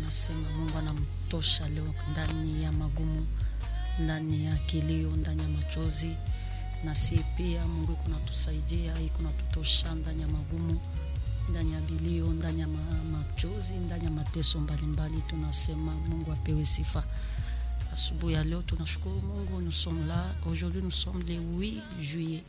tunasema Mungu anamtosha leo ndani ya magumu, ndani ya kilio, ndani ya machozi, na si pia Mungu iko natusaidia, iko natutosha ndani ya magumu, ndani ya bilio, ndani ya ma- machozi, ndani ya mateso mbalimbali. Tunasema Mungu apewe sifa. Asubuhi ya leo tunashukuru Mungu, nous sommes là. Aujourd'hui nous sommes le 8 juillet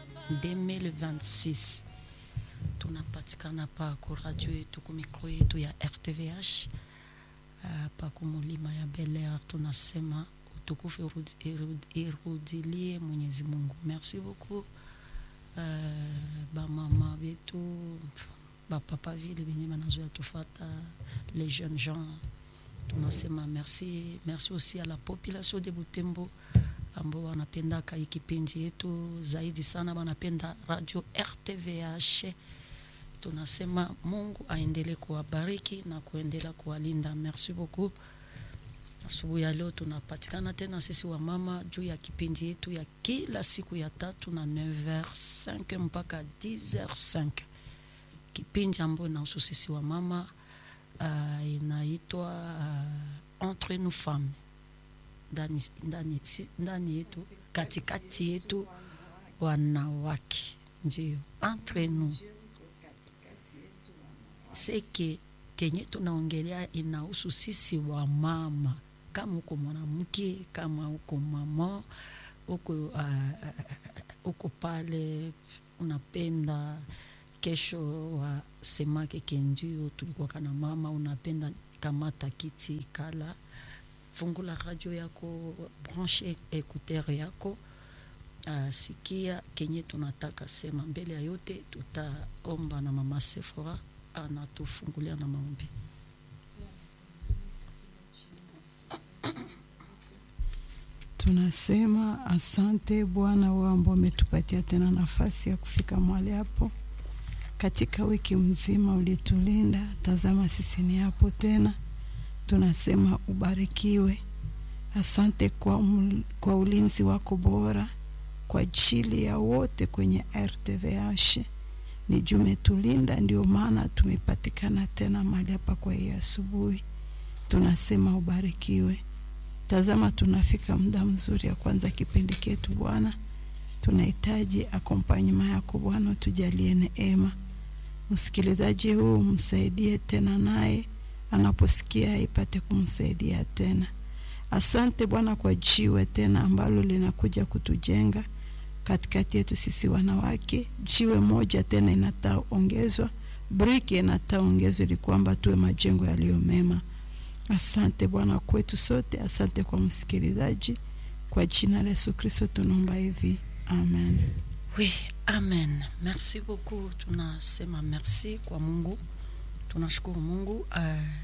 2026 tunapatikana pa ku radio yetu ku mikro yetu ya RTVH uh, pa kumulima ya Bel Air. Tunasema utukufu irudi- irudi- irudilie Mwenyezi Mungu. Merci beaucoup uh, bamama betu bapapa vile benye banazoya tufata les jeunes gens tunasema merci merci aussi à la population de Butembo ambao wanapendaka hii kipindi yetu zaidi sana, wanapenda radio RTVH. Tunasema Mungu aendelee kuwabariki na kuendelea kuwalinda. Merci beaucoup. Asubuhi ya leo tunapatikana tena sisi wa mama juu ya kipindi yetu ya kila siku ya tatu na 9h05 mpaka 10h05, kipindi ambayo inahusu sisi wa mama uh, inaitwa uh, entre nous femmes ndani, ndani, si- ndani yetu katikati yetu wanawake, ndio entre nous seke kenye tunaongelea inahusu sisi wa mama, kama uko mwanamke, kama uko mama, uko uh, uko pale unapenda kesho wasemake kendio tulikuwa na mama, unapenda kamata kiti kala fungula radio yako, branche écouteur yako, uh, sikia kenye tunataka sema. Mbele ya yote, tutaomba na mama Sephora anatufungulia na maombi. Tunasema asante Bwana wewe ambao umetupatia tena nafasi ya kufika mahali hapo. Katika wiki mzima ulitulinda, tazama sisi ni hapo tena. Tunasema ubarikiwe. Asante kwa, um, kwa ulinzi wako bora kwa ajili ya wote kwenye RTVH. Ni juu umetulinda, ndio maana tumepatikana tena mahali hapa kwa hii asubuhi. Tunasema ubarikiwe. Tazama, tunafika muda mzuri ya kwanza kipindi chetu Bwana. Tunahitaji akompanyema yako Bwana, tujalie neema. Msikilizaji huu msaidie tena, naye anaposikia ipate kumsaidia tena. Asante Bwana kwa jiwe tena ambalo linakuja kutujenga katikati yetu sisi wanawake. Jiwe moja tena inataongezwa, briki inataongezwa ili kwamba tuwe majengo yaliyo mema. Asante Bwana kwetu sote, asante kwa msikilizaji. Kwa jina la Yesu Kristo tunaomba hivi, amen. Oui, amen. Merci beaucoup. Tunasema merci kwa Mungu, tunashukuru Mungu uh,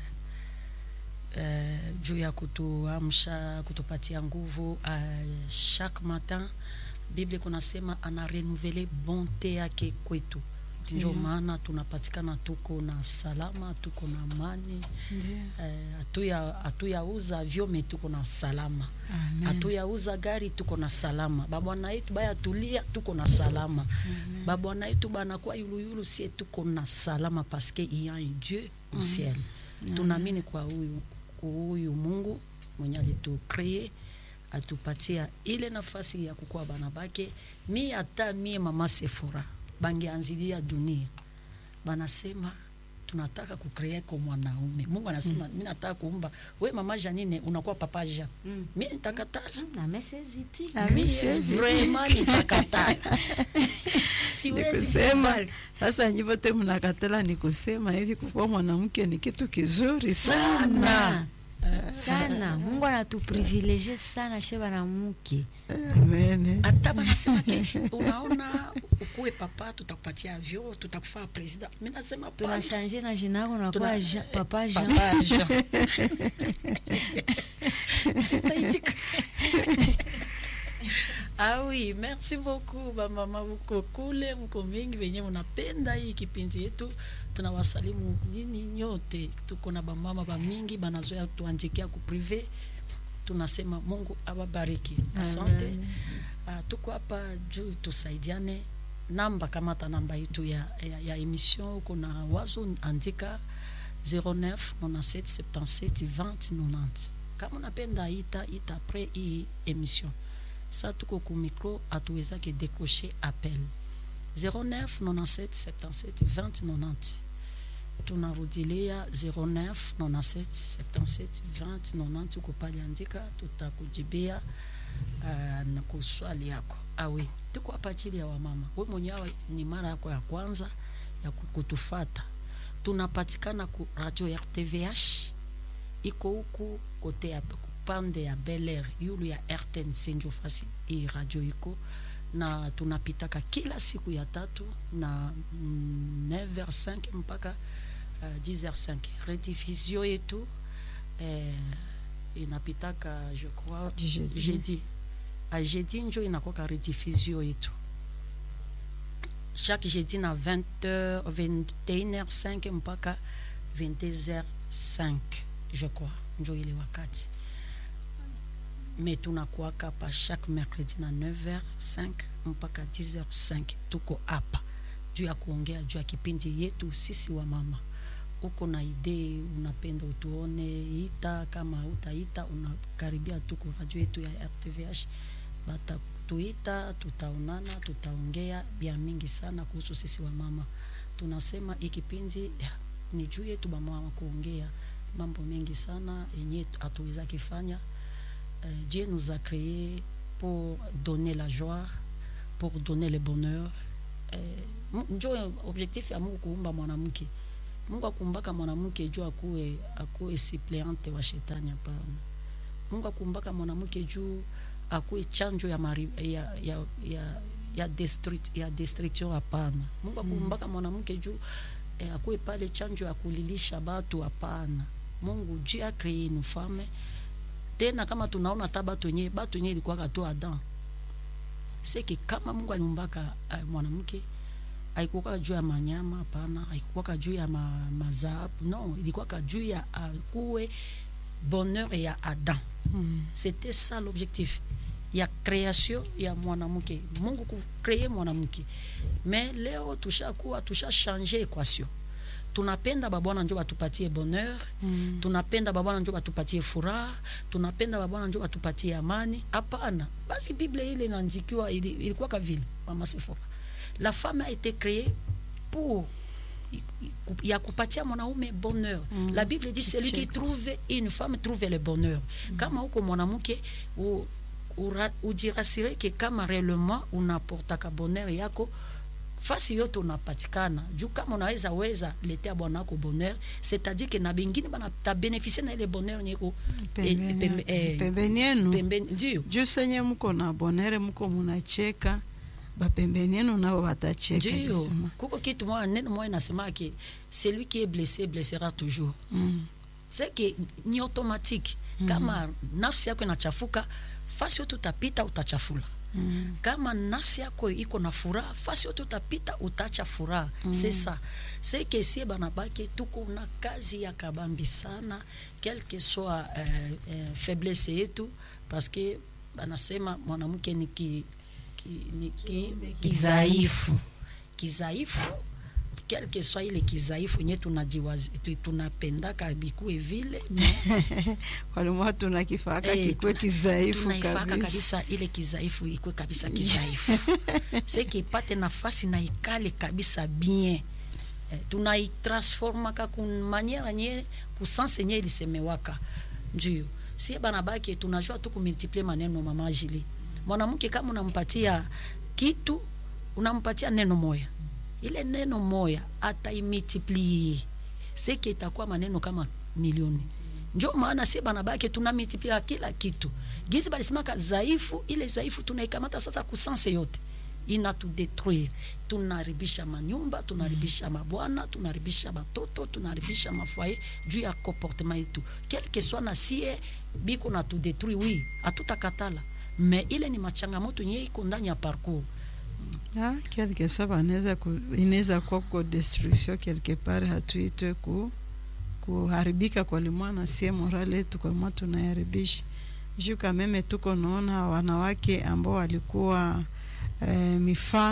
uh, juu ya kutuamsha, kutupatia nguvu uh, chaque matin. Biblia kunasema ana renouveler bonte yake kwetu, ndio Ndiyo. maana tunapatikana, tuko na salama, tuko na amani eh, hatuya hatuyauza vyome, tuko na salama Amen. hatuyauza gari tuko na salama babwana yetu baya tulia tuko na salama Amen. babwana yetu banakuwa yuluyulu sie tuko na salama paske il y a un dieu au ciel tunaamini kwa huyu huyu mungu mwenye alitukree atupatia ile nafasi ya kukuwa bana bake mi hata mie mama sefora bangeanzilia dunia banasema tunataka kukree ko mwanaume mungu anasema mi nataka kuumba we mama janine unakuwa papa jean Mm. mi nitakatala na meseziti Ah, mie siwezi. vraiment nitakatala siwezi Nikusema kubali. sasa, nyi wote mnakatala, ni kusema hivi, kukuwa mwanamke ni kitu kizuri sana. sana sana mungu anatuprivilegie sana she banamuke Amen. hata banasema ke unaona ukuwe papa tutakupatia avion tutakufaa president mi nasema pana. tunashanje na jina yako nakuwa Tuna- Jean- papa jean Papa Jean. Sitaitika. Ah oui, merci beaucoup bamama, mko kule, mko mingi venye mnapenda hii kipindi yetu. Tunawasalimu nini nyote, tuko na bamama bamingi banazoea tuandikia ku prive. Tunasema Mungu awabariki, asante. Uh, tuko hapa juu tusaidiane. Namba kamata namba yetu ya, ya, ya emission, uko na wazo andika 09 97 77 20 90 kama unapenda ita ita apres hii émission sa tuko ku micro hatuwezake décrocher appel 09 97 77 20 90 tunarudilia 09 97 77 20 90 uko pale andika tutakujibia uh, na kuswali yako awe tuko hapa ajili ya wamama we mwenyewe ni mara yako ya kwanza ya ku- kutufata tunapatikana ku radio rtvh iko huku kote ya pande ya Bel Air yulu ya RTNC ndio fasi hii radio iko na tunapitaka kila siku ya tatu na mm, 9h05 mpaka uh, 10h05 rediffusion yetu eh, inapitaka je crois Jeudi. jeudi a jeudi njo inakoka rediffusion yetu chaque jeudi na 20h 21h05 mpaka 22h05 je crois njo ile wakati me tunakuaka pa chaque mercredi na 9h05 mpaka 10h05 tuko hapa juu ya kuongea juu ya kipindi yetu sisi wa mama uko na idee unapenda utuone ita kama utaita unakaribia tuko radio yetu ya rtvh batatuita tutaonana tutaongea bia mingi sana kuhusu sisi wa mama tunasema hii kipindi ya, ni juu yetu bamama kuongea mambo mengi sana yenye hatuweza kifanya euh, Dieu nous a créés pour donner la joie, pour donner le bonheur. Eh, mu- njo objectif ya Mungu kuumba mwanamke. Mungu akuumbaka mwanamke juu akuwe akuwe suppléante wa shetani hapana. Mungu akuumbaka mwanamke juu akuwe chanjo ya mari, ya ya ya ya, destruct, ya destruction hapana. Mungu akuumbaka mwanamke juu eh, akuwe pale chanjo ya kulilisha batu hapana. Mungu Dieu a créé une femme tena kama tunaona hata batu wenyewe batu wenyewe ilikuwaka tu Adam seki kama Mungu aliumbaka uh, mwanamke haikuwaka juu ya manyama hapana, haikuwaka juu ya ma, mazaabu no, ilikuwaka juu ya akuwe bonheur ya Adam. Mm. C'était ça l'objectif ya création ya mwanamke, Mungu kukree mwanamke. Mais leo tushakuwa tusha changer equation, tunapenda babwana njo batupatie bonheur Mm. tunapenda babwana njo batupatie furaha tunapenda babwana njo batupatie amani hapana basi bible ile inaandikiwa ili- ilikuwa vile mama Sephora la femme a été créée pour i- i- ku- ya kupatia mwanaume bonheur Mm. la bible dit celui qui Kicheko. trouve une femme trouve le bonheur kama uko mwanamke u- ura- ujirasire kama réellement unaportaka bonheur yako fasi yote unapatikana juu kama unaweza weza letea bwanako bonheur c'est-à-dire que na bengine bana tabenefisie na ile bonheur nyeko Pembeni pembe- yake. eh, pembeni yenu pembeni ndio juu senye mko na bonere mko munacheka bapembeni yenu nao watacheka ndio justement. kuko kitu moya neno moya nasema ke celui qui est blessé blessera toujours Mm. c'est que ni automatique kama nafsi yako inachafuka fasi yote utapita utachafula Mm. kama nafsi yako iko na furaha fasi yote utapita utacha furaha mm. c'est ça c'est que sie banabake tuko na kazi ya kabambi sana quel que soit euh, euh, faiblesse yetu parce que banasema mwanamke ni ki, ki, ni ki, kizaifu kizaifu quel que soit ile kizaifu nye tunajiwazi tu- tunapendaka bikuwe vile walimwa tunakifaka Eh, kikwe tuna- kizaifu tunaifaka kabisa kabisa ile kizaifu ikwe kabisa kizaifu seke ipate nafasi na ikale kabisa bien eh, tunaitransformaka kumaniera nye kusanse nye ilisemewaka ndio sie banabake tunajua tu kumultiplie maneno mama Jili mwanamke kama unampatia kitu unampatia neno moya ile neno moya ataimultiplie seke itakuwa maneno kama milioni njo maana sie banabake tunamultiplia kila kitu gizi balisemaka dhaifu ile dhaifu tunaikamata sasa kusanse yote inatudetruire tunaharibisha manyumba tunaharibisha mabwana tunaharibisha batoto tunaharibisha mafoye juu ya comportement yetu quelque soit na sie biko na tudetruire wi hatutakatala me ile ni machangamoto nye iko ndani ya parcours Ah, quelque soit banaweza ku, inaweza kuwa kuko destruction quelque part hatuitwe ku kuharibika kwa limwana sie morale yetu kwa mwa tunaharibisha juu kameme tuko naona wanawake ambao walikuwa eh, mifano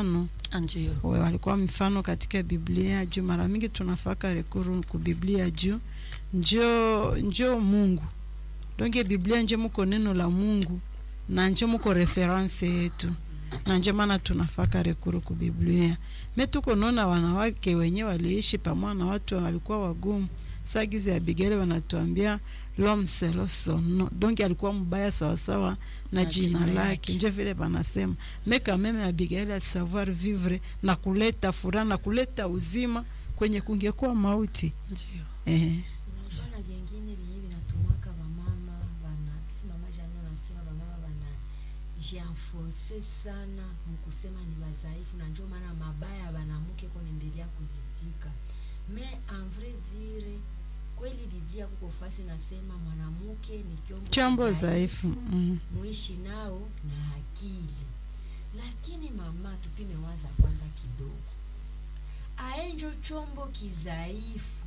ndio we walikuwa mfano katika Biblia juu mara mingi tunafaka rekuru ku Biblia juu njo njo Mungu donge Biblia njo muko neno la Mungu na njo muko reference yetu na njo maana tunafaka rekuru ku Biblia. Me tuko nona wanawake wenye waliishi pamoja na watu walikuwa wagumu. Sagizi ya Abigaili wanatuambia l'homme selon son nom. Donc alikuwa mbaya sawasawa na, Na jina, jina lake, lake. njo vile banasema me quand même Abigaili a savoir vivre na kuleta furaha na kuleta uzima kwenye kungekuwa mauti ndio eh. unajua na vyengine vyenye vinatumaka vamama vana kisi mama jani unasema vamama vana jianforce sana mkusema ni wazaifu na njo maana mabaya banamuke konaendelea kuzitika me en vrai dire kweli biblia kuko fasi nasema mwanamuke ni kyombo chambo kizaifu, dhaifu mm. muishi nao na akili lakini mama tupime waza kwanza kidogo aenjo chombo kizaifu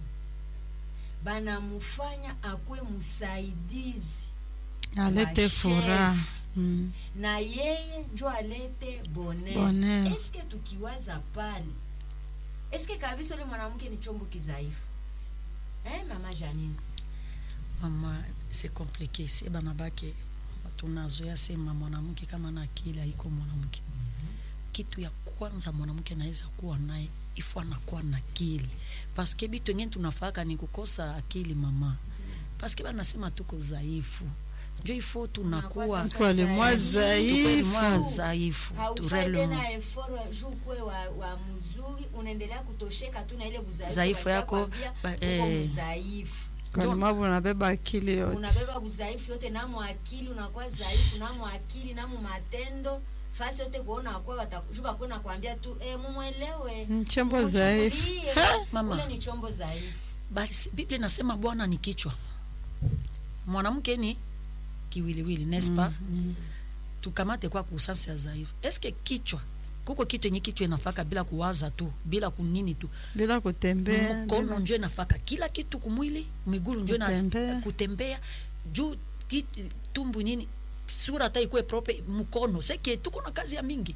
banamufanya akwe msaidizi alete wa furaha chef. mm. na yeye njo alete bonheur Bonheur. eske tukiwaza pale eske kabisa ule mwanamke ni chombo kizaifu eh, mama janine mama c'est compliqué sie banabake tunazoea sema mwanamke kama na akili haiko mwanamke kitu ya kwanza mwanamke anaweza kuwa naye ifo anakuwa na akili paske bitu engine tunafaka ni kukosa akili mama paske banasema tuko dhaifu njo ifo tunakuwa Unakuwa sasa Kwa le moi tukweli mwa dhaifu dhaifu haufai turelemo tena effort juu kwe wa, wa mzuri unaendelea kutosheka tu na ile udhaifu Dhaifu yako, washakwambia ba- uko eh. mdhaifu kalemavu unabeba akili yote unabeba udhaifu yote namo akili unakuwa dhaifu namo akili namo matendo fasi yote kuona akuwa watakujuba bakwe nakwambia tu eh, mumwelewe Mm, chombo mumuchukulie. dhaifu. Mama. ule ni chombo dhaifu basi biblia inasema bwana ni kichwa mwanamke ni kiwiliwili nespa Mm, tukamate kwa kusansi ya dhaifu eske kichwa kuko kitu yenye kichwa inafaka bila kuwaza tu bila kunini tu bila kutembea mkono bila- njo inafaka kila kitu kumwili migulu njo ina- Kutembea. kutembea juu ki- tumbu nini sura hata ikuwe prope mkono seke tuko na kazi ya mingi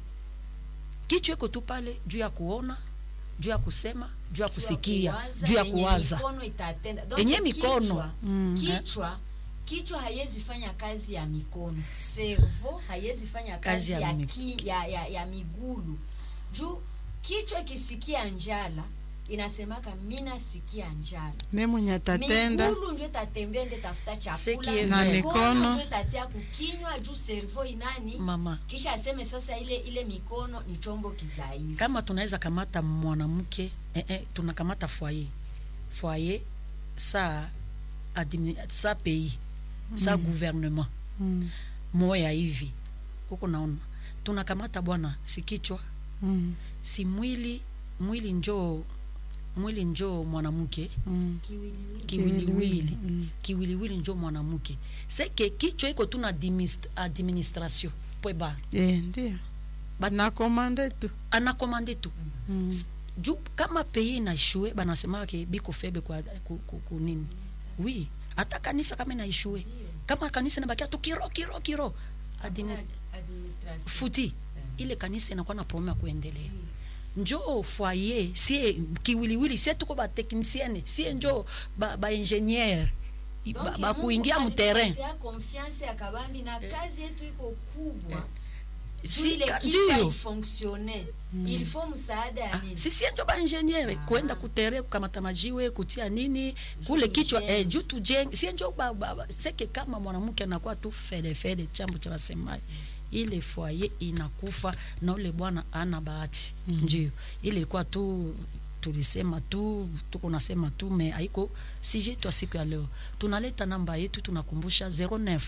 kichwa iko tu pale juu ya kuona juu ya kusema juu ya kusikia juu ya yenye kuwaza mikono itatenda Donc Yenye mikono. kichwa, Mm. kichwa kichwa haiwezi fanya kazi ya mikono servo haiwezi fanya kazi, Kazi ya ya, mi- ki, ya, ya, ya migulu juu kichwa ikisikia njala inasemaka mina sikia njala me mwenye atatenda migulu njo itatembea nde tafuta chakula Seki Na mikono. njo itatia kukinywa juu servo inani mama kisha aseme sasa ile ile mikono ni chombo kizaifu kama tunaweza kamata mwanamke eh, eh, tunakamata foyer foyer sa admini, sa pays sa gouvernement mm. moya hivi huko naona tunakamata bwana si kichwa Mm. si mwili mwili njoo mwili njoo mwanamke Mm. kiwiliwili kiwiliwili Mm. kiwiliwili njoo mwanamke seke kichwa iko tu na adminis- administration pweba Eh, ndio Ba- nakomande tu anakomande tu mm. juu kama pays inaishue banasemake biko febe kwa ku, ku, ku nini oui hata kanisa kama inaishue kama kanisa inabakia tu kiro kiro kiro Adminis- administration futi ile kanisa inakuwa na problème ya kuendelea njo foyer sie kiwiliwili sie tuko bateknisiene sie njo baingeniere ba, ba, Donc, ba Mungu kuingia muterrain alitupatia confiance ya kabambi na kazi yetu iko kubwa Juu si ile ka- kichwa ndio ifonctionne il faut msaada ya Ah, nini si sie njo baingeniere Ah. kwenda kutere kukamata majiwe kutia nini kule kichwa tujenge. eh, juu tujenge sie njo ba, ba, ba, seke kama mwanamke anakuwa tu fedefede chambo cha wasemaji ile foyer inakufa na ule bwana ana bahati mm. ndio ile ilikuwa tu tulisema tu tuko nasema tu me haiko sije yetu ya siku ya leo tunaleta namba yetu tunakumbusha 09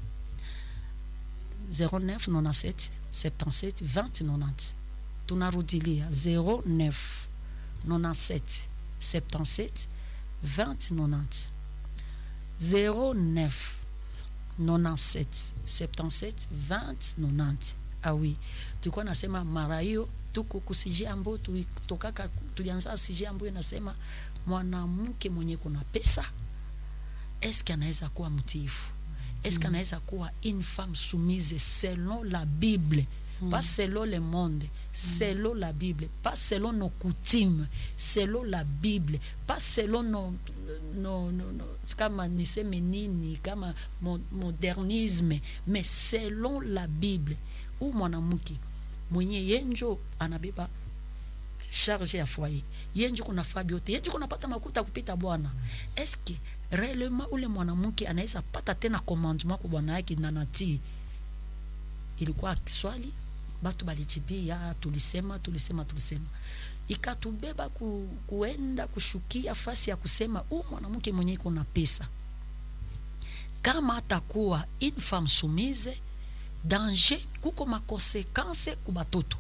09 97 77 20 90 tunarudilia 09 97 77 20 90 09 97 77 20 90 ah oui tulikuwa nasema mara hiyo tuko kusije ambayo tulitokaka tulianza sije ambayo inasema mwanamke mwenye kuna pesa eske anaweza kuwa mtiifu eske anaweza kuwa une femme soumise selon la bible pas selon le monde selon la bible pas selon nos coutumes selon la bible pas selon nos, nos, nos, nos kama niseme nini kama mo- modernisme mais selon la bible u mwanamke mwenye yenjo anabeba charge ya foyer yenje kunafaa vyote yenje kunapata makuta kupita bwana eske réellement ule mwanamke anaweza pata tena commandement kwa bwana yake na natii ilikuwa swali batu balijibia tulisema tulisema tulisema ikatubeba ku, kuenda kushukia fasi ya kusema u mwanamke mwenye iko na pesa kama atakuwa une femme soumise danger kuko makonsekanse ku batoto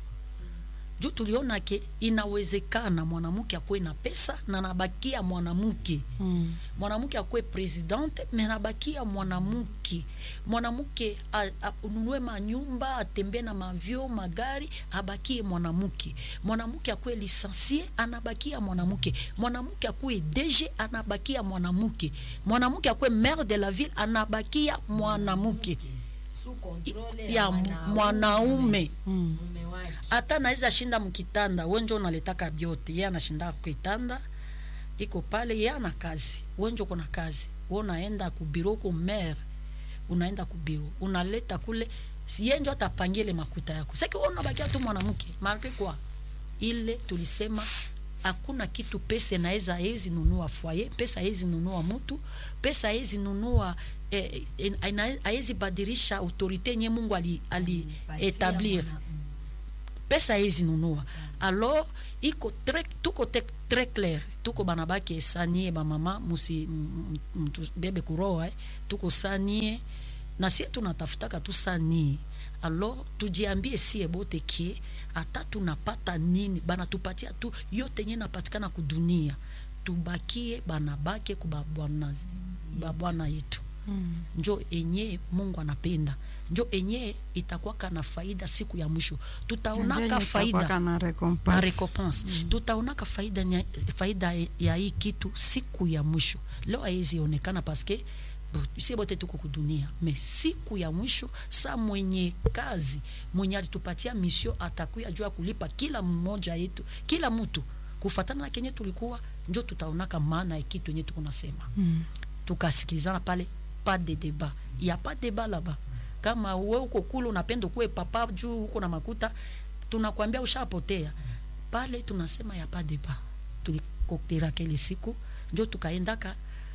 juu tuliona ke inawezekana mwanamke akuwe na pesa na nabakia mwanamke Mm. mwanamke akuwe presidente me nabakia mwanamke mwanamke a- a- ununue manyumba atembee na mavyo magari abakie mwanamke mwanamke akuwe lisensie anabakia mwanamke mwanamke akuwe dg anabakia mwanamke mwanamke akuwe maire de la ville anabakia mwanamke Sous contrôle ya mwanaume Mm. mume wake hata naweza shinda mkitanda wenjo unaletaka byote ye anashinda kitanda iko pale ye ana kazi wenjo kuna kazi we unaenda kubiro ko mere unaenda kubiro unaleta kule si yenjo atapangie ile makuta yako saki we unabakia tu mwanamke malgre kwa ile tulisema hakuna kitu pesa inaweza hezi nunua foyer pesa hezi nunua mtu pesa hezi nunua eh, eh, ina- haiwezi badilisha autorite yenye mungu ali, ali Patia etablir mwana- mm. pesa hezi nunua alors iko tre, tuko te, très clair tuko bana bake sanie bamama musi m- m- mtu bebe kuroa eh. tuko sanie na sie tunatafutaka tu sanie alors tujiambie sie bote kie hata tunapata nini banatupatia tu yote nye napatikana kudunia tubakie banabake kubabwana babwana yetu Mm. njo enye mungu anapenda njo enye itakwaka na faida siku ya mwisho tutaonaka Ndio faida itakuwaka na na recompense. recompense tutaonaka faida, nya- faida ya hii kitu siku ya mwisho leo haiwezi onekana paske bo- sie bote tuko kudunia me siku ya mwisho sa mwenye kazi mwenye alitupatia misio atakuya juu ya kulipa kila mmoja yetu kila mtu kufatana na kenye tulikuwa njo tutaonaka maana ya kitu yenye tukunasema Mm. tukasikilizana pale pas de débat ya pas débat laba kama we uko kule unapenda kuwe papa juu uko na makuta tunakwambia ushapotea pale tunasema ya pas débat tulikokeraka ile siku njo tukaendaka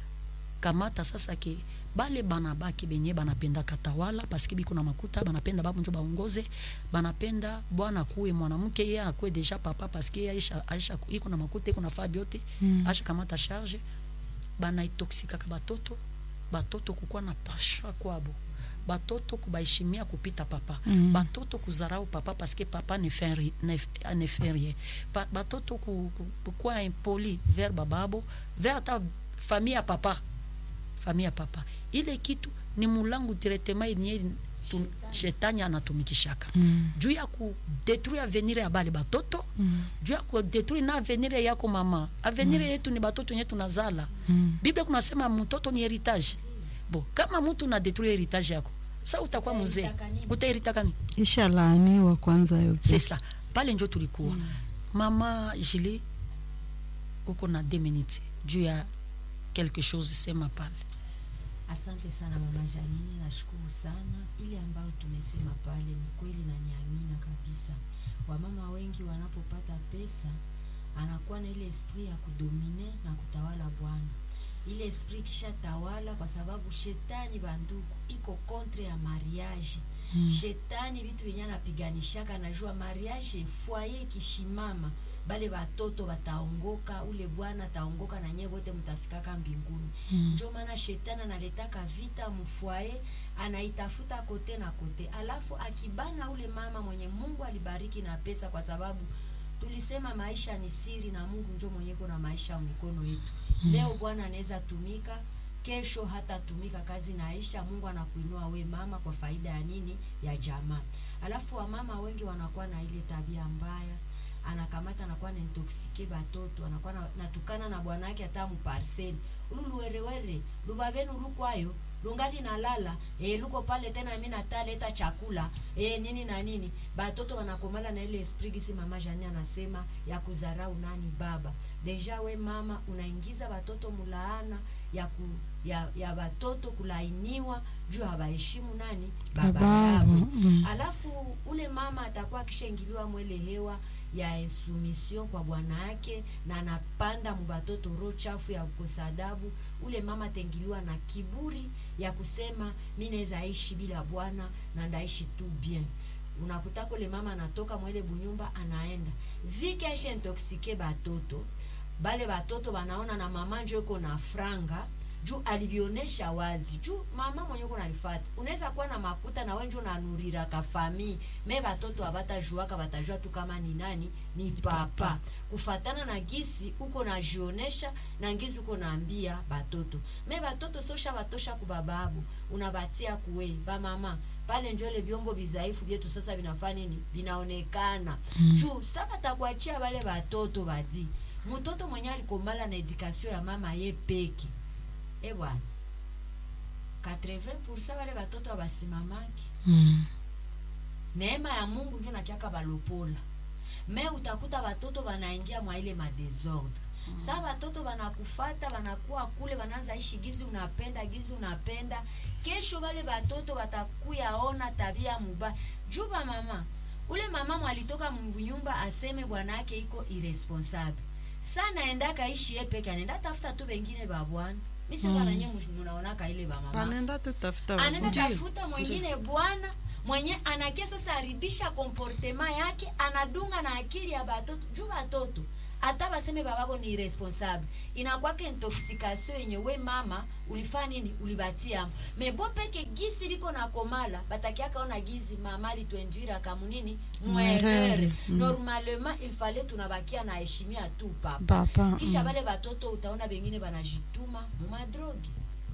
kamata sasa ke bale banabaki benye banapendaka tawala paske biko na makuta banapenda babu njo baongoze banapenda bwana kuwe mwanamke ye akuwe deja papa paske ye aisha, aisha iko na makuta iko na faa byote Mm. asha kamata charge banaitoksikaka batoto batoto kukuwa na pasha kwabo batoto kubaheshimia kupita papa Mm. batoto kuzarau papa paske papa ne fait ri- ne f- ne fait rien Pa- batoto ku- ku- kukuwa impoli vers bababo vers ata famille ya papa famille ya papa ile kitu ni mulangu directement yenye tu- shetani anatumikishaka Mm. juu ya kudetruire avenir ya bale batoto Mm. juu ya kudetruire na avenir yako mama avenir yetu ni batoto yenye tunazala Mm. biblia kunasema mtoto ni heritage bo kama mtu na detruire heritage yako sa utakuwa mzee Utaheritaka nini? utaheritaka nini isha laaniwa kwanza yote c'est ça pale njo tulikuwa mama jili uko na deux minutes juu ya quelque chose sema pale Asante sana mama Janine, nashukuru sana. Ile ambayo tumesema pale ni kweli na niamina kabisa. Wamama wengi wanapopata pesa anakuwa na ile esprit ya kudomine na kutawala bwana. Ile esprit kisha tawala, kwa sababu shetani banduku iko kontre ya mariage mm. Shetani vitu vyenye anapiganishaka, najua mariage foyer ikishimama bale batoto bataongoka, ule bwana ataongoka na nyewe wote mtafikaka mbinguni Mm. njo maana shetani analetaka vita mfwaye anaitafuta kote na kote alafu akibana ule mama mwenye mungu alibariki na pesa kwa sababu tulisema maisha ni siri na mungu njo mwenyeko na maisha mikono yetu leo bwana anaweza tumika kesho hata tumika kazi naisha mungu anakuinua we mama kwa faida ya nini ya jamaa alafu wamama wengi wanakuwa na ile tabia mbaya anakamata anakuwa naintoksike batoto anakuwa na- natukana na bwanake hata muparseli ulu luwerewere lubabenu lukwayo lungali nalala e, luko pale tena mi nataleta chakula e, nini na nini batoto wanakomala na ile esprit gisi mama jani anasema ya kuzarau nani baba deja we mama unaingiza batoto mulaana ya ku, ya, ya batoto kulainiwa juu hawaheshimu nani baba Baba, yao mm. alafu ule mama atakuwa akishaingiliwa mwele hewa ya insumission kwa bwana yake na anapanda mubatoto roho chafu ya kukosa adabu ule mama ataingiliwa na kiburi ya kusema mi naweza ishi bila bwana na ndaishi tu bien unakutaka ule mama anatoka mwele bunyumba anaenda vike aisha intoxike batoto bale batoto banaona na mama njo iko na franga juu alivyonesha wazi juu mama mwenye uko nalifata unaweza kuwa na makuta na wenjo nanurira kafamii me batoto abatajuaka batajua tu kama ni nani ni papa kufatana na gisi uko najionesha na ngisi uko naambia batoto me batoto sosha batosha kubababu unabatia kuwe bamama pale njo ile vyombo vizaifu vyetu sasa vinafanya nini vinaonekana mm. juu saba takuachia wale batoto badi mtoto mwenye alikombala na edikasio ya mama ye peke e bwana 80% wale batoto abasimamaki Mm. neema ya mungu njo nakiaka balopola me utakuta batoto banaingia mwa ile madesordre mm. saa batoto banakufata banakuwa kule banaanza ishi gizi unapenda gizi unapenda kesho wale batoto batakuyaona tabia mubaya juba mama ule mama mwalitoka mnyumba aseme bwana yake iko irresponsable sa naenda kaishi ye peke anaenda tafuta tu bengine babwana misikananye mm. munaonaka ile bamama anaenda tutafuta anaenda Ndiyo, tafuta mwingine bwana mwenye anakia sasa haribisha komportema yake anadunga na akili ya batoto juu batoto hata baseme bababo ni irresponsable inakwaka intoxication yenye we mama ulifanya nini ulibatia mebo peke gisi biko na komala batakiaka ona gizi mama litwenduira kamunini mwerere Mwerere, mm. normalement il fallait tunabakia na heshimia tu papa papa kisha mm. bale batoto utaona bengine banajituma mumadrogi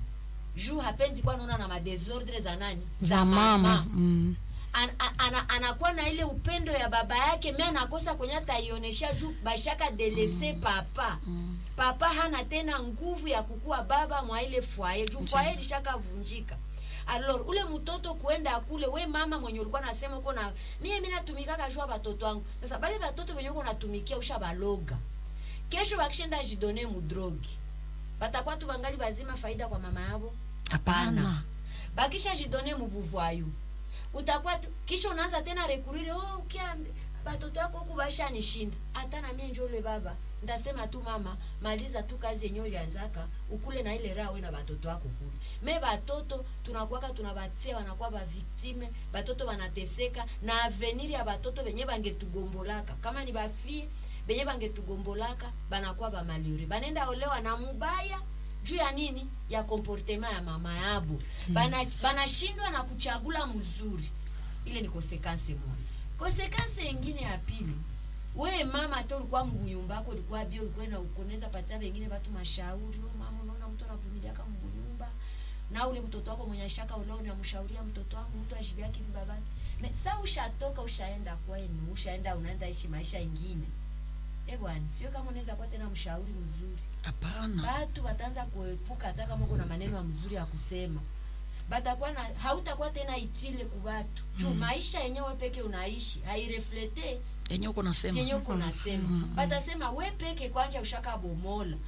juu hapendi kuwa naona na madesordre za nani za mama mm. an, an, ana, anakuwa na ile upendo ya baba yake mi anakosa kwenye ataionesha juu bashaka delese mm. papa mm. papa hana tena nguvu ya kukuwa baba mwa ile fwaye juu fwaye lishakavunjika alors ule mtoto kuenda kule we mama mwenye ulikuwa nasema uko na mie mi natumikaka jua batoto wangu sasa bale batoto venye uko natumikia ushabaloga kesho bakishenda jidone mudrogi batakuwa tu bangali bazima faida kwa mama yabo Hapana. bakisha jidone mubuvwayu utakuwa tu kisha unaanza tena rekurire oh, ukiambi batoto yako huku bashanishinda hata na mie njole baba ndasema tu mama maliza tu kazi yenye ulianzaka ukule na ile raha we na batoto wako kule me batoto tunakuwaka tunabatia wanakuwa baviktime batoto banateseka na avenir ya batoto benye bangetugombolaka kama ni bafie benye bangetugombolaka banakuwa bamalure banenda olewa na mubaya juu ya nini ya komportema ya mama yabo bana banashindwa na kuchagula mzuri ile ni konsekanse moja konsekanse ingine ya pili we mama te ulikuwa mbunyumbako ulikuwa bio ulikuwa na ukoneza patia wengine watu mashauri oh, mama unaona mtu anavumiliaka mbunyumba na ule mtoto wako mwenye ashaka ulao unamshauria mtoto wangu mtu ashibiaki hivi babani Me- sa ushatoka ushaenda kwenu ushaenda unaenda ishi maisha ingine eh bwana sio kama unaweza kuwa tena mshauri mzuri hapana batu bataanza kuepuka hata kama uko na maneno ya mzuri ya kusema batakuwa na hautakuwa tena itile ku batu juu maisha yenyewe peke unaishi haireflete yenye uko nasema yenye uko nasema batasema we peke kwanja ushaka bomola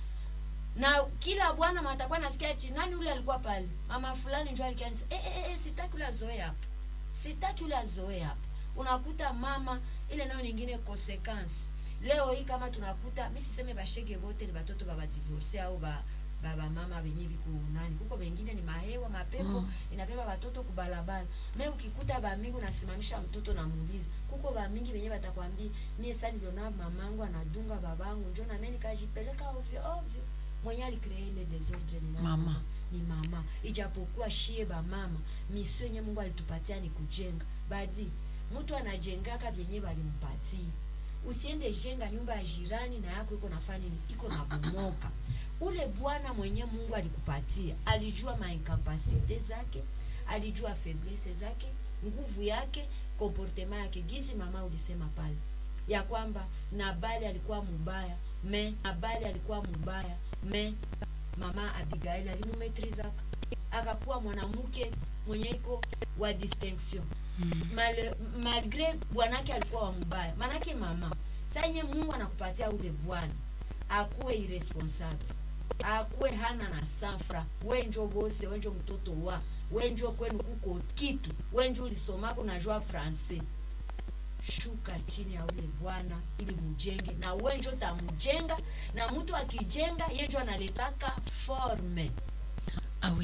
na kila bwana matakuwa nasikia ati nani ule alikuwa pale mama fulani njo alikia nisa eh, eh, eh, sitaki ule azoe hapa sitaki ule azoe hapa unakuta mama ile nayo nyingine consequence leo hii kama tunakuta mi siseme bashege wote ni batoto babadivorce au ba baba mama benye biko nani kuko bengine ni mahewa mapepo mm. inabeba batoto kubalabala me ukikuta bamingi unasimamisha mtoto namuuliza kuko bamingi benye batakwambia mie sa niliona mamangu anadunga babangu njo name nikajipeleka ovyo ovyo mwenye alikree ile desordre ni nani? Mama. ni mama ijapokuwa shie bamama misio yenye mungu alitupatia ni kujenga badi mtu anajengaka vyenye balimpatia usiende jenga nyumba ya jirani na yako iko nafanya nini iko nabomoka ule bwana mwenye mungu alikupatia alijua mainkapasite zake alijua faiblesse zake nguvu yake komportema yake gizi mama ulisema pale ya kwamba nabali alikuwa mubaya me nabali alikuwa mubaya me mama abigail alimumetrizaka akakuwa mwanamke mwenye iko wa distinction Mal, malgre bwanake alikuwa wa mubaya manake mama saa yenye mungu anakupatia ule bwana akuwe irresponsable akuwe hana na safra wenjo bose wenjo mtoto wa wenjo kwenu kuko kitu wenjo ulisomako najua francais shuka chini ya ule bwana ili mujenge na wenjo tamujenga na mtu akijenga yenjo analetaka forme awi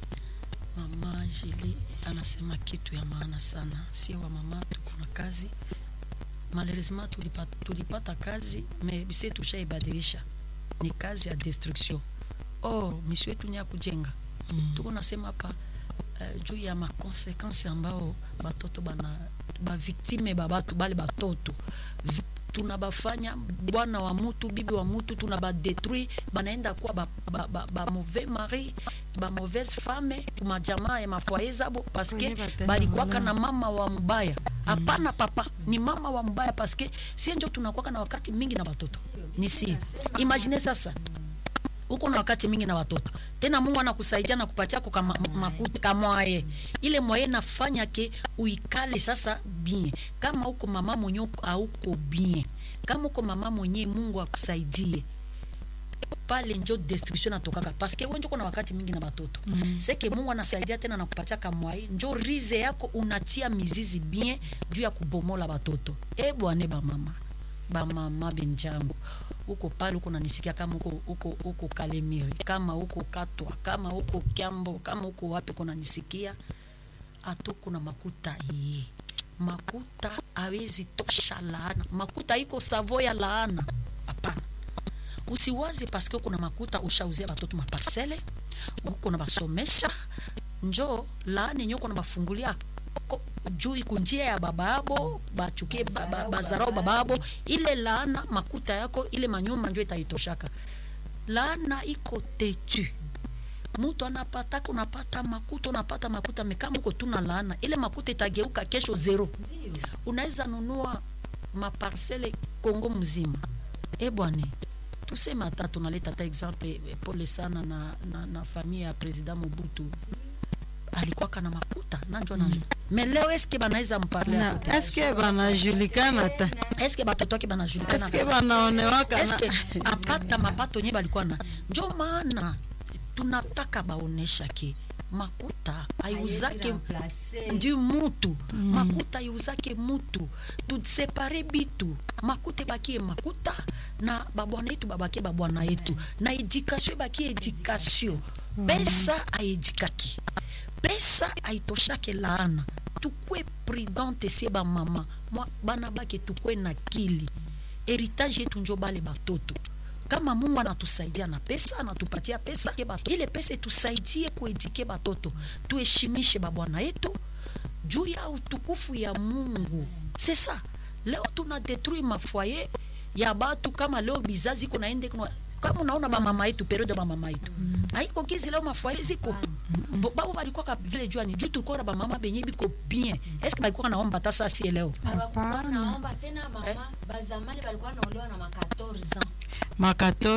mama Jili anasema kitu ya maana sana, sio wa mama tuko na kazi malheureusement tulipata, tulipata kazi me bise tushaibadilisha, ni kazi ya destruction. Or misio yetu ni ya kujenga mm. tuko nasema hapa uh, juu ya makonsekansi ambao batoto bana baviktime babatu bale batoto Vi- tunabafanya bwana wa mutu bibi wa mutu tunabadetruire banaenda kuwa ba, ba, ba, ba mauvais mari ba mauvaise femme kumajamaa ya mafoye zabo paske Kwenye batenda balikuwaka malaya. na mama wa mbaya hapana papa ni mama wa mbaya paske sie njo tunakuwaka na wakati mingi na batoto ni si imagine sasa uko na wakati mingi na watoto tena mungu anakusaidia na kupatia ko kama- makuta kamwaye ile mwaye nafanya ke uikale sasa bien kama uko mama mwenye uko- hauko bien kama uko mama mwenye mungu akusaidie pale njo destruction natokaka paske wenjo uko na wakati mingi na batoto mm. seke mungu anasaidia tena nakupatia kamwai njo rize yako unatia mizizi bien juu ya kubomola batoto e bwane bamama bamama benjangu uko pale uko nanisikia kama uko, uko, uko kalemiri kama uko katwa kama uko kyambo kama uko wapi uko nanisikia atoko na makuta ye makuta awezi tosha laana makuta iko savo ya laana hapana usiwaze paske uko na makuta ushauzia batoto maparsele uko na basomesha njo laana yenye uko na bafungulia ko- juu kunjia ya baba abo bachukie ba- ba- bazarau baba abo ile laana makuta yako ile manyumba njo itaitoshaka laana iko tetu mutu anapataka unapata makuta unapata makuta mekama uko tuna laana ile makuta itageuka kesho zero ndio unaweza nunua maparsele Kongo mzima. E bwane, tuseme hata tunaleta hata exemple eh, pole sana na, na, na familia ya president Mobutu alikuwaka na makuta nanjo na me leo eske banaweza mparle na hapo? eske banajulikana ta eske batoto wake banajulikana eske banaonewaka na eske apata mapato nye balikuwa na njo maana tunataka baonesha ke makuta aiuzake ndio mutu mm. makuta iuzake mutu tusepare bitu makuta ebakie makuta na babwana yetu babakie babwana yetu na edikasio ebakie edikasio pesa aedikaki pesa aitoshake laana tukwe prudente sie bamama mwa bana bake tukwe na kili heritage yetu njo bale batoto kama mungu anatusaidia na pesa anatupatia pesa ke bato. ile pesa itusaidie kuedike batoto tuheshimishe babwana yetu juu ya utukufu ya mungu sesa leo tuna detruire mafoye ya batu kama leo bizazi iko naende kuna kama unaona bamama yetu periode ya bamama yetu haiko kizi leo mafoye ziko Bo- babo balikuwaka vile juani juu tulikuwa na bamama benye biko bien eske balikuwa naomba hata saa sie leo abakuwa naomba tena mama bazamani balikuwa naolewa na ma 14 ans ma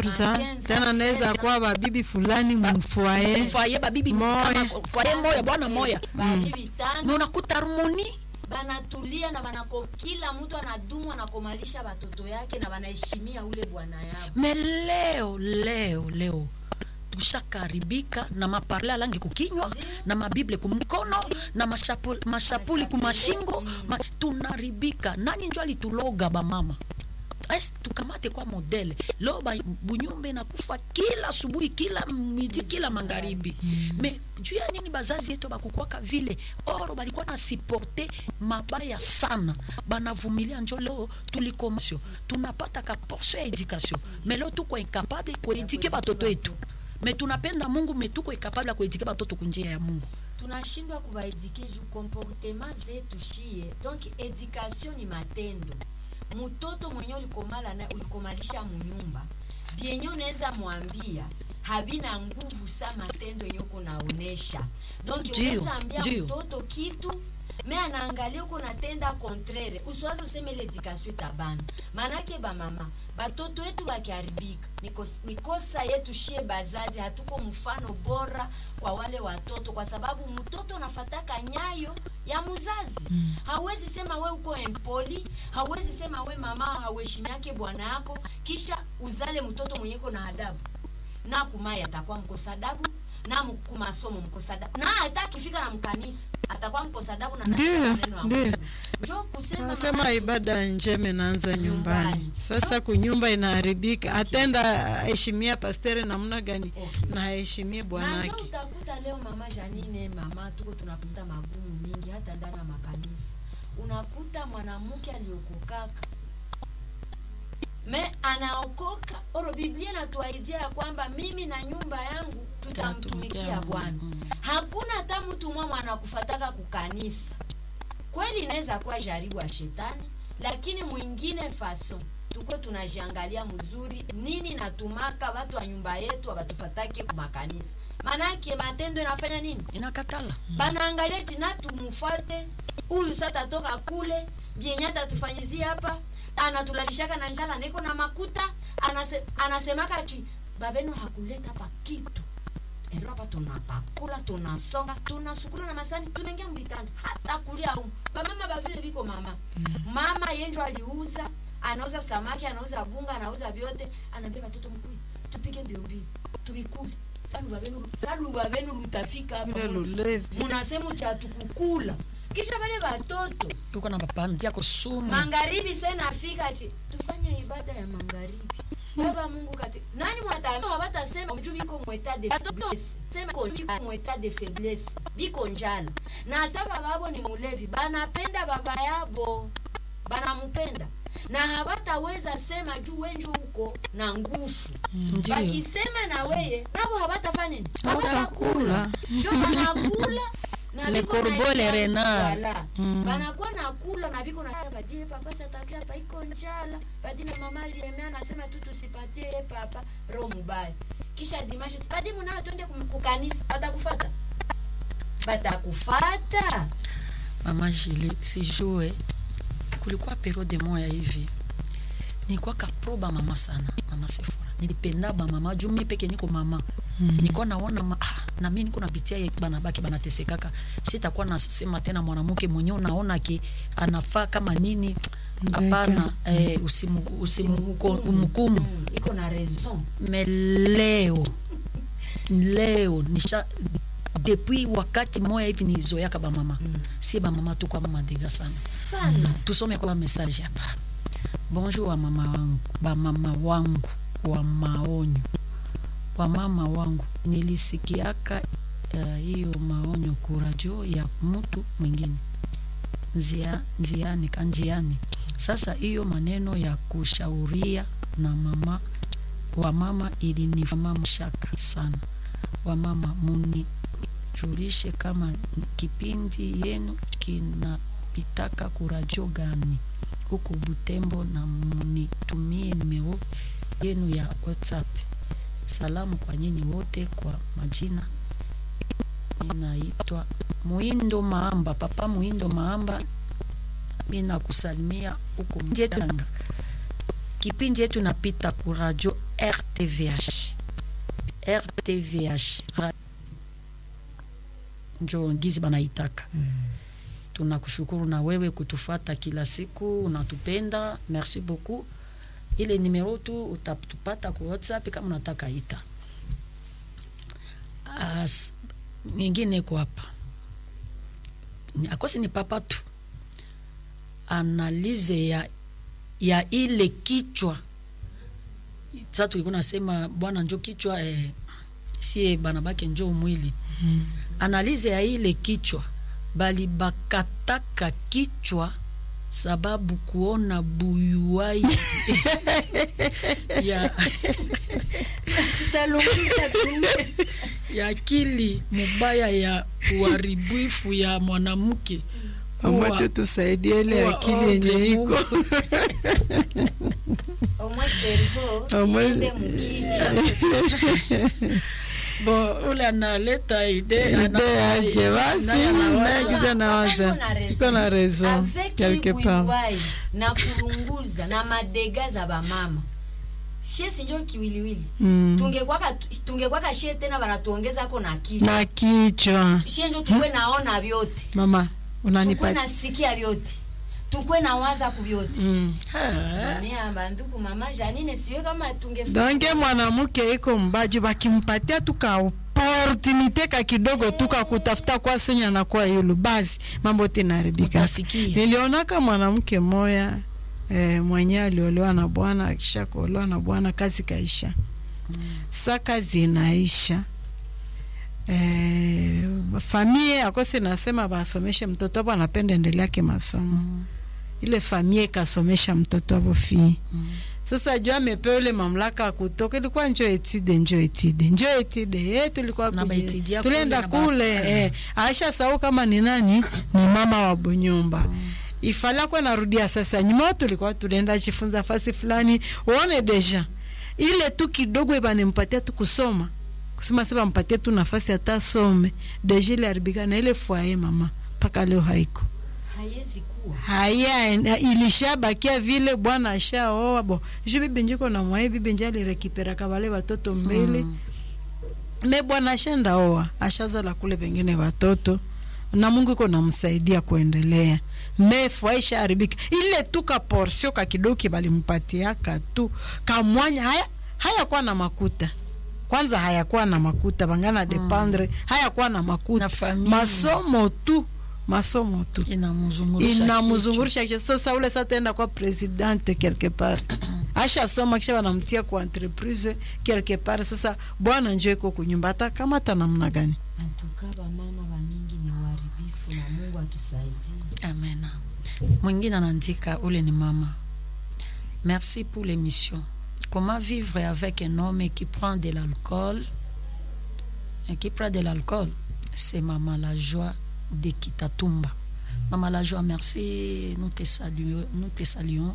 14 tena naweza kuwa babibi fulani mfwaye foye babibi Moya. kama foye moya bwana moya babibi na tano unakuta harmoni banatulia na banako kila mtu anadumu anakomalisha batoto yake na banaheshimia ule bwana yao me leo leo leo tushakaribika na maparle alangi kukinywa na mabible kumikono na mashapuli, mashapuli kumashingo ma, tunaribika nani njo alituloga bamama Esi, tukamate kwa modele leo ba- bunyumba inakufa kila asubuhi kila midi kila magharibi me juu ya nini bazazi yetu bakukwaka vile oro balikuwa na siporte mabaya sana banavumilia njo leo tulikomasio tunapata ka portion ya education me leo tuko incapable kuedike batoto yetu me tunapenda mungu me tuko incapable ya kuedike batoto kunjia ya mungu tunashindwa kubaedike juu comportement zetu shie donc education ni matendo mtoto mwenye ulikomala na ulikomalisha munyumba vyenye unaweza mwambia havina nguvu sa matendo yenye uko naonesha donc Ndio, unaweza ambia ndio. mtoto kitu me anaangalia huko natenda contraire usiwazi useme ile edikasio itabana maanake bamama batoto wetu bakiharibika ni kos- ni kosa yetu shie bazazi hatuko mfano bora kwa wale watoto kwa sababu mtoto unafataka nyayo ya mzazi mm. hauwezi sema we uko empoli hauwezi sema we mama hauheshimiake bwana yako kisha uzale mtoto mwenyeko na adabu na kumai atakuwa mkosa adabu na mu- kumasomo mkosa adabu na hata akifika na mkanisa atakuwa mkosa adabu na anasikia Ndiyo, maneno ya ndiyo. Mungu. Njoo kusema Nasema maana- ibada njema inaanza nyumbani. Nyumbani. Sasa kunyumba inaharibika, atenda aheshimia pastere namna gani Okay. na aheshimie na bwanake. njo utakuta leo mama Janine, mama tuko tunapita magumu mingi hata ndani ya makanisa. Unakuta mwanamke aliokokaka me anaokoka oro, Biblia inatuahidia ya kwamba mimi na nyumba yangu tutamtumikia Tutamtumikia Bwana. Mungu. Hakuna hata mtu mwa anakufataka kukanisa. Kweli inaweza kuwa jaribu ya shetani, lakini mwingine faso tuko tunajiangalia mzuri nini natumaka watu wa nyumba yetu abatufatake kumakanisa manake matendo inafanya nini inakatala banaangalia tina tumufate huyu sasa toka kule byenye atatufanyizia hapa anatulalishaka na njala niko na makuta anase, anasemaka chi babenu hakuleta hapa kitu ero hapa tunapakula tunasonga tunasukula na masani tunaingia mbitanda hata kulia humu bamama bavile biko mama mama yenjo aliuza anauza samaki anauza bunga anauza vyote anaambia watoto mkuu tupige mbio mbio tubikule saluba benu saluba benu lutafika hapa Vile lulevi. munasema cha tukukula kisha wale watoto tuko na bapandia kusumu magharibi sasa nafika ati tufanye ibada ya magharibi baba mungu kati nani mwataambia hawatasema mjuu biko mweta de faiblesse sema ko biko mweta de faiblesse biko njala na hata bababo ni mulevi banapenda baba yabo banamupenda na hawataweza sema juu wenju huko na nguvu ndio bakisema na weye nabo hawatafanya nini Hawatakula. njo banakula na Le biko corbeau, na- le renard. Voilà. banakuwa na kula na biko na badie papa satakia hapa iko njala badine mama aliemea anasema tu tusipatie ye papa roho mubaya kisha dimashe badi munao twende kum- kukanisa batakufata batakufata mama Julie sijue kulikuwa periode moya hivi nilikuwa kaproba mama sana mama Sefora nilipenda ba mama juu mimi peke niko mama mm. nilikuwa naona ma, ah, na mimi niko napitia ye bana baki banatesekaka sitakuwa nasema tena mwanamke mwenyewe unaona ki anafaa kama nini hapana eh, usimu usimhukumu Mm, iko na raison me leo leo nisha depuis wakati moya hivi nizoyaka bamama mm. si bamama tukwa madega sana sana tusome kwa message hapa bonjour wa mama wangu bamama wangu wa maonyo wa mama wangu nilisikiaka eh, hiyo uh, maonyo kuradio ya mtu mwingine nzia, nziani kanjiani sasa hiyo maneno ya kushauria na mama wa mama ilinifama shaka sana wa mama munijulishe kama kipindi yenu kinapitaka kuradio gani huku Butembo na munitumie nimero yenu ya WhatsApp. Salamu kwa nyinyi wote, kwa majina ninaitwa Muindo Maamba, papa Muindo Maamba, mimi nakusalimia huko Mjetanga. Kipindi yetu napita ku radio RTVH, RTVH Ra- njo ngizi banaitaka tunakushukuru na wewe kutufata kila siku unatupenda merci beaucoup ile nimero tu utatupata ku whatsapp kama unataka ita As, nyingine ko hapa Ni- akosi ni papa tu analize ya, ya ile kichwa sa tulikuwa nasema bwana njo kichwa eh, sie banabake njo mwili mm. analize ya ile kichwa bali bakataka kichwa sababu kuona buyuwai ya, tutalungiza tu ya akili mubaya ya uharibifu ya mwanamke Mama kuwa- tu tusaidie ile kuwa akili ombi yenye iko Mungu. omwe servo Omwe- iende mukichwa bo ule analeta ide ide yake basi naye kija nawaza iko na raison avec quelque part ibuiwai na kulunguza na madega za bamama shesi njo kiwiliwili Mm. tungekwaka tungekwaka shie tena banatuongezako na kichwa na kichwa shie njo tukwe naona vyote mama tukwe unanipa nasikia vyote tukwe nawaza kuvyote mm. Dunia, banduku mama janine siwe kama tunge donke mwanamke iko mbaju bakimpatia tu ka opportunite ka kidogo tu ka kutafuta kwa senya na kwa yulu basi mambo tinaharibika Utasikia. nilionaka mwanamke moya eh, mwenye aliolewa na bwana akisha kuolewa na bwana kazi kaisha sa kazi inaisha eh, famie akose nasema basomeshe mtoto abo anapenda endeleake masomo ile famie ikasomesha mtoto abo fii sasa juu amepewa ile mamlaka ya kutoka, ilikuwa njo etide njo etide njo etide eh, tulikuwa Na kuje- baitidia kule tulienda na ba- kule eh, aisha sau kama ni nani ni mama wa Bunyumba ifala kwa narudia sasa nyuma, tulikuwa tulienda jifunza fasi fulani, uone deja ile tu kidogo ibanimpatia tu kusoma kusema sasa mpatie tu nafasi hata some deja ile haribika na ile fwaye mama mpaka leo haiko haiwezi kuwa haya en- ilishabakia vile bwana ashaoa bo ju bibi njiko na mwae bibi nje alirekiperaka wale watoto mbele mm. me bwana ashenda oa ashazala kule pengine watoto na Mungu iko namsaidia kuendelea mefu aisha haribika ile tu ka porsio ka kidogo kibalimpatiaka tu kamwanya haya hayakuwa na makuta kwanza hayakuwa na makuta bangana dependre hayakuwa na makuta Na familia. masomo tu masomo tu inamzungurisha inamzungurisha kisha sasa ule sasa tenda kwa presidente quelque part ashasoma kisha wanamtia kwa entreprise quelque part sasa bwana njo iko kunyumba hata kama hata namna gani antuka bamama bamingi ni uharibifu na mungu atusaidie kichwa. amena mwingine anaandika ule ni mama merci pour l'émission comment vivre avec un homme qui prend de l'alcool et qui prend de l'alcool c'est maman la joie de Kitatumba maman la joie merci nous te saluons nous te saluons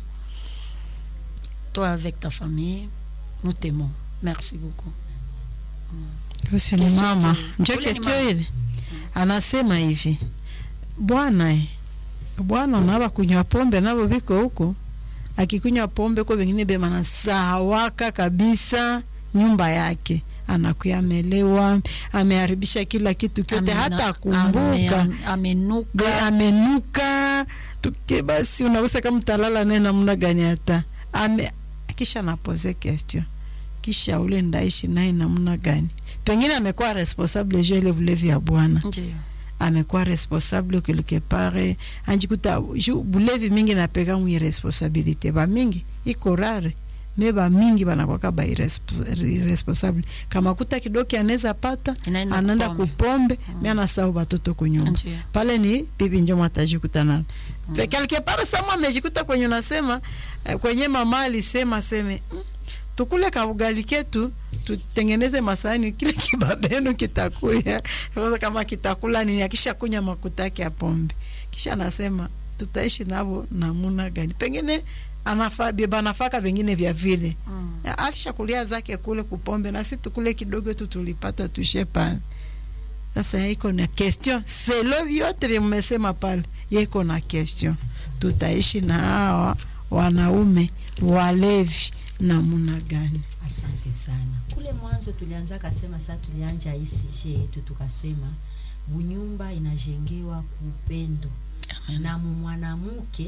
toi avec ta famille nous t'aimons merci beaucoup Husi ni Kesho mama tu- njo ule ni kestio mama. ile anasema hivi bwana eh, bwana unaba kunywa pombe nabo viko huko akikunywa pombe ko vengine bemanasahawaka kabisa nyumba yake anakuya amelewa ameharibisha kila kitu kyote Amena- hata kumbuka ame- amenuka Be- amenuka tuke basi unaweza kama mtalala naye namna gani hata ame kisha napoze question kisha ule ndaishi naye namna gani pengine amekuwa responsable juu ya ile bulevi ya bwana ndio amekuwa responsable quelque part anjikuta ju bulevi mingi napeka mwi responsabilité ba mingi iko rare me ba mingi banakwaka ba irrespo- irresponsable kama kuta kidoki anaweza pata Inaenda anaenda kupombe. kupombe mm. me anasahau batoto kunyumba Ndio. pale ni bibi njo matajikuta nalo mm. quelque part sama amejikuta kwenye unasema eh, kwenye mama alisema seme mm, tukule kaugali ketu tutengeneze masahani kile kibabenu kitakuya sasa kama kitakula nini akisha kunya makuta yake ya pombe kisha anasema tutaishi navo namuna gani pengine anafa biba nafaka vingine vya vile Mm. alishakulia zake kule kupombe na si tukule kidogo tu tulipata tushe pale sasa iko na question selo vyote vya mmesema pale yeko na question tutaishi na hawa wanaume walevi namuna gani asante sana kule mwanzo tulianza kasema saa tulianja hii sije yetu tukasema bunyumba inajengewa kuupendo na mumwanamuke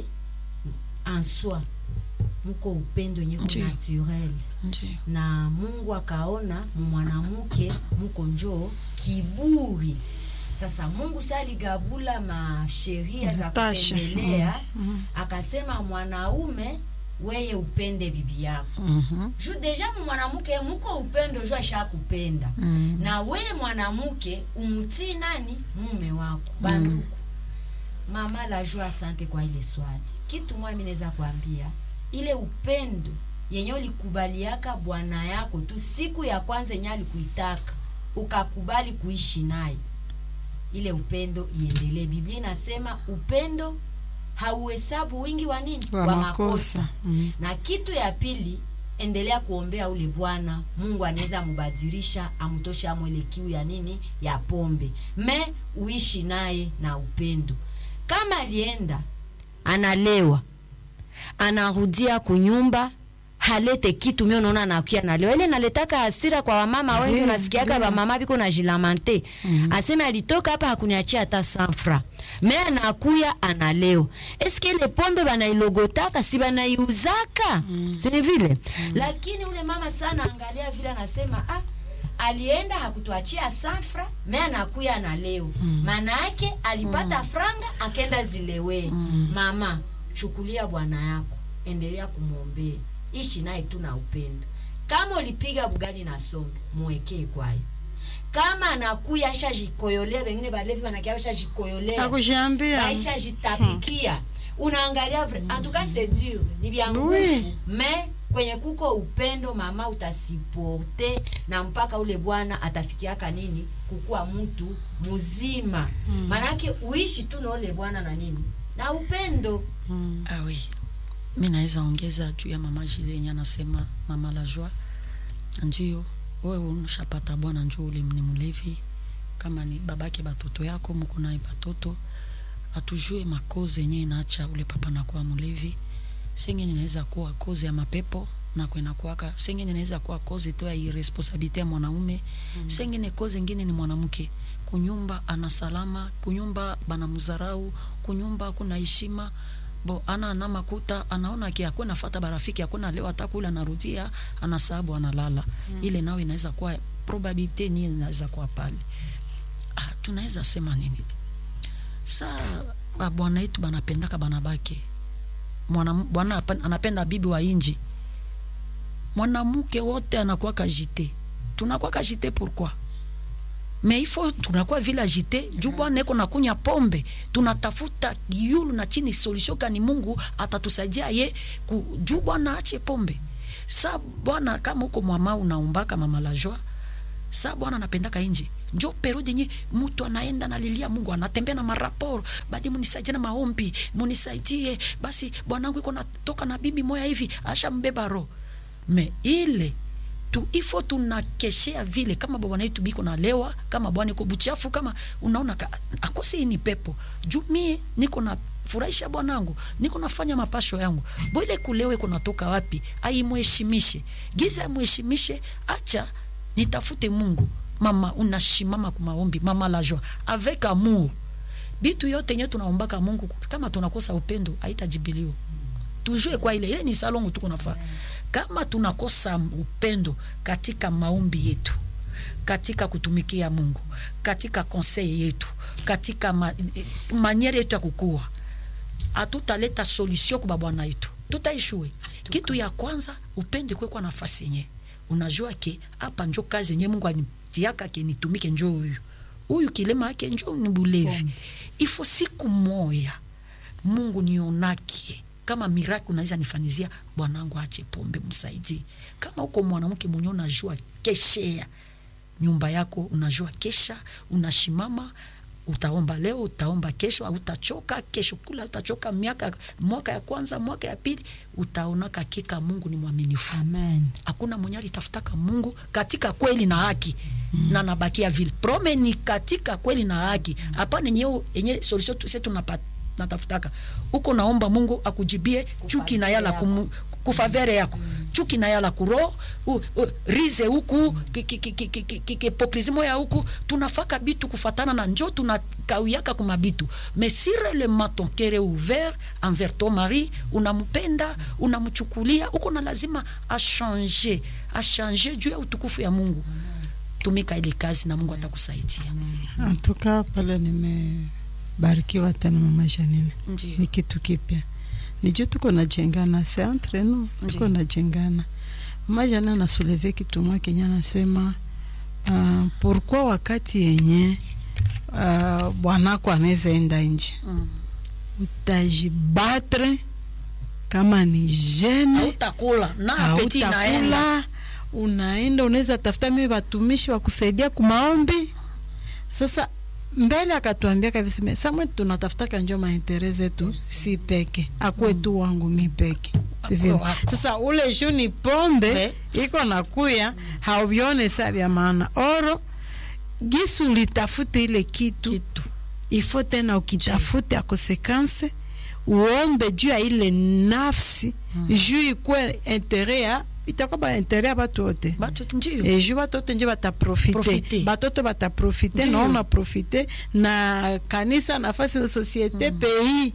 answa muko upendo nyeko Ndiyo. naturel ndio na mungu akaona mumwanamuke muko njoo kiburi sasa mungu sa aligabula masheria za Tasha. kutembelea akasema mwanaume weye upende bibi yako Mhm. ju deja mwanamke muko upendo ju ashakupenda Mm. na weye mwanamke umutii nani mume wako banduku mama la jua asante kwa ile swali kitu mwa minaweza kuambia ile upendo yenye ulikubaliaka bwana yako tu siku ya kwanza yenye alikuitaka ukakubali kuishi naye ile upendo iendelee biblia inasema upendo hauhesabu wingi wa nini Wa makosa. Mm. na kitu ya pili endelea kuombea ule bwana mungu anaweza amubadilisha amtoshe amo ile kiu ya nini ya pombe me uishi naye na upendo kama alienda analewa anarudia kunyumba halete kitu mimi unaona anakia nalewa ile naletaka hasira kwa wamama wengi Ndiyo, unasikiaka ndiyo. wamama biko na jilamante mm. aseme alitoka hapa hakuniachia hata sanfra me anakuya analeo eske ile pombe banailogotaka si banaiuzaka mm. sini vile mm. lakini ule mama sana angalia vile anasema ah, alienda hakutuachia sanfra me anakuya analeo maana yake alipata franga akenda zilewee mama chukulia bwana yako endelea kumwombea ishi naye tu na upendo kama ulipiga bugali na sombe mwekee kwayo kama anakuya aisha jikoyolea wengine balevi wanakia aisha jikoyolea Nakushambia. baisha jitapikia unaangalia vre en tout cas c'est dur ni vya nguvu Oui. mais kwenye kuko upendo mama utasiporte na mpaka ule bwana atafikiaka nini kukuwa mtu mzima maanake uishi tu na ule bwana na nini na upendo Ah oui. Mi naweza ongeza juu ya mama Jile yenye anasema mama la joie. Ndio wewe unashapata bwana njoo ule ni mlevi kama ni babake batoto yako mko naye batoto atujue makoze yenye inaacha ule papa nakuwa mlevi. Sengine inaweza kuwa koze ya mapepo na kwenda kwaka. Sengine inaweza kuwa koze tu ya irresponsabilite ya mwanaume. Mm. Sengine koze ingine ni mwanamke. Kunyumba ana salama, kunyumba bana muzarau, kunyumba kuna heshima bo ana ana makuta anaona ki akwe nafata barafiki akona leo atakula anarudia anasabu analala mm. ile nawe inaweza kuwa probabilite ni inaweza kuwa pale ah, tunaweza sema nini saa babwana yetu banapendaka banabake mwana bwana apa- anapenda bibi wa inji mwanamke wote anakuwa kajite tunakuwa kajite pourquoi mais il faut tunakuwa vile agite juu bwana eko nakunya pombe tunatafuta yulu na chini solution kani mungu atatusaidia ye ku, juu bwana ache pombe sa bwana kama uko mwama unaumbaka mama la joie sa bwana anapendaka inji njo periode yenye mtu anaenda nalilia mungu anatembea na maraporo badi munisaidie na maombi munisaidie basi bwanangu iko natoka na bibi moya hivi asha mbeba roho me ile tu ifo tunakeshea vile kama bwana yetu biko nalewa kama bwana iko buchafu kama unaona ka, akose hii ni pepo juu mie niko na furahisha bwanangu niko nafanya mapasho yangu bwile kulewe kunatoka wapi aimheshimishe giza amheshimishe acha nitafute mungu mama unashimama kumaombi mama la joie avec amour bitu yote yenye tunaombaka mungu kama tunakosa upendo haitajibiliwa tujue kwa ile ile ni salongo tuko nafaa kama tunakosa upendo katika maombi yetu katika kutumikia mungu katika conseil yetu katika ma, eh, maniere yetu ya kukua hatutaleta solution kwa bwana yetu tutaishue kitu ya kwanza upende kwekwa nafasi yenye unajua ke hapa njo kazi yenye mungu anitiaka ke nitumike njo huyu huyu kilema yake njo ni bulevi ifo siku moya mungu nionake kama miracle unaweza nifanizia bwanangu ache pombe msaidie kama uko mwanamke mwenye unajua keshea nyumba yako unajua kesha unashimama utaomba leo utaomba kesho utachoka kesho kula utachoka miaka mwaka ya kwanza mwaka ya pili utaona kakika mungu ni mwaminifu amen hakuna mwenye alitafutaka mungu katika kweli na haki mm. na nabakia vile prome ni katika kweli na haki hapana enye enye solution tu- se tunapa- natafutaka uko naomba mungu akujibie chuki na yala kumu, kufavere yako chuki na yala kuro u, u, rize huku ki- ki- ki- ki- ki- ki- ki- kipokrizimo ya huku tunafaka bitu kufatana na njo tunakauyaka kumabitu mais si réellement ton cœur est ouvert envers ton mari unampenda unamchukulia uko na lazima achange achange juu ya utukufu ya mungu tumika ile kazi na mungu atakusaidia antuka pale nimebarikiwa tena mama Janine, ndio ni kitu kipya nijuu tuko najengana se entre nous tuko Ndiyo. najengana mama Janine anasuleve kitu mwa kenye anasema uh, pourquoi wakati yenye uh, bwanako anaweza enda nje mm. utajibatre kama ni jene hautakula na apeti inaenda hautakula unaenda unaweza tafuta mimi watumishi wa kusaidia kumaombi sasa mbele akatuambia kabisa samwe tunatafutaka njo maintere zetu si peke akwe tu wangu mi peke sivile wako. sasa ule juu ni pombe Be. iko nakuya hauvione sa vya maana oro gisi ulitafute ile kitu, kitu ifo tena ukitafute akosekanse uombe juu ya ile nafsi juu ikwe intere ya itakuwa ba intere ya batu wote batu ndio e juu batoto nje bataprofite Profite. batoto bataprofite Ndiyo. na ona profite na kanisa nafasi za societe mm. pays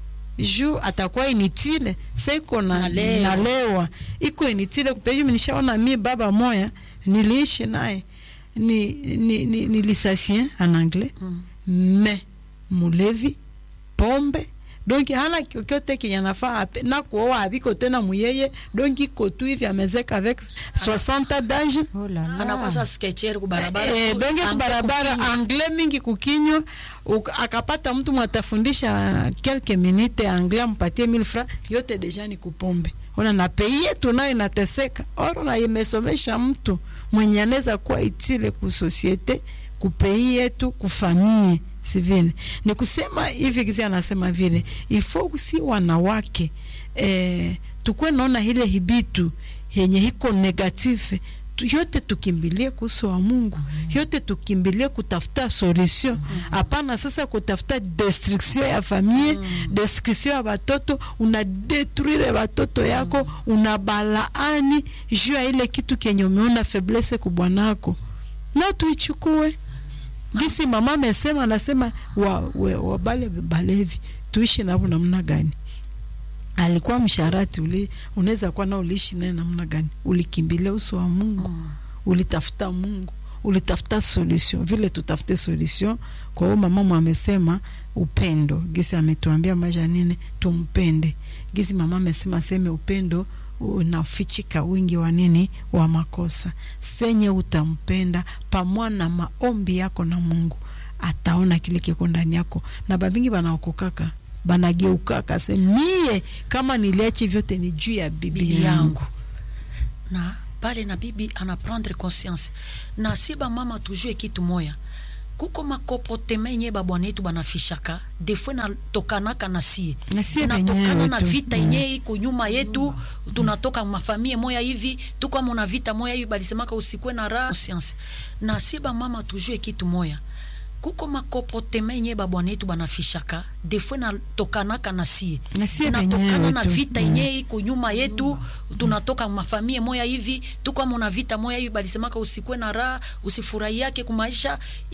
juu atakuwa initile sa iko na Nalewa. nalewa iko initile kupeju nishaona mi baba moya niliishi naye ni, ni, ni, ni lisasien en anglais Mm. me mulevi pombe donc hana kyokyote kenye anafaa ape- na kuoa aviko tena muyeye donc iko tu hivi amezeka avec 60 d'âge oh la la. anakwasa sketcher kubarabara Eh, donge Angle kubarabara kukinywa. anglais mingi kukinywa uka- akapata mtu mwatafundisha quelques minutes anglais ampatie 1000 francs yote deja ni kupombe ona na pei yetu nayo inateseka oro na imesomesha mtu mwenye anaweza kuwa itile ku societe kupei yetu kufamie si vile ni kusema hivi kisi anasema vile ifo si wanawake eh, tukwe naona ile hibitu yenye hiko negative tu, yote tukimbilie kuhusu wa Mungu yote tukimbilie kutafuta solution hapana sasa kutafuta destruction ya famille destruction ya watoto una detruire watoto yako una balaani juu ya ile kitu kenye umeona faiblesse kubwanako na tuichukue gisi mama amesema anasema wa, we, wabale balevi tuishi navo namna gani alikuwa msharati uli unaweza kuwa na uliishi naye namna gani ulikimbilia uso wa mungu mm. ulitafuta mungu ulitafuta solution vile tutafute solution kwa hiyo mama amesema upendo gisi ametuambia maisha nini tumpende gisi mama amesema seme upendo unafichika wingi wa nini wa makosa senye utampenda pamoja na maombi yako na mungu ataona kile kiko ndani yako na babingi banaokokaka banageukaka se mie kama niliachi vyote ni juu ya bibi, bibi yangu yangu na pale na bibi anaprendre conscience na si bamama tujue kitu moya kuko makomportema yenye babwana yetu banafishaka defo natokanaka na sie Na sie natokana wenyewe na tu. vita Mm. yenye iko nyuma yetu tunatoka mafamie moya hivi tuko na vita moya hivi balisemaka usikwe na raha conscience na si bamama tujue kitu moya kuko makomportema yenye babwana yetu banafishaka defo natokanaka na sie Na sie natokana wenyewe na tu. vita Mm. yenye iko nyuma yetu tunatoka mafamie moya hivi tuko na vita moya hivi balisemaka usikwe na raha usifurahi yake kumaisha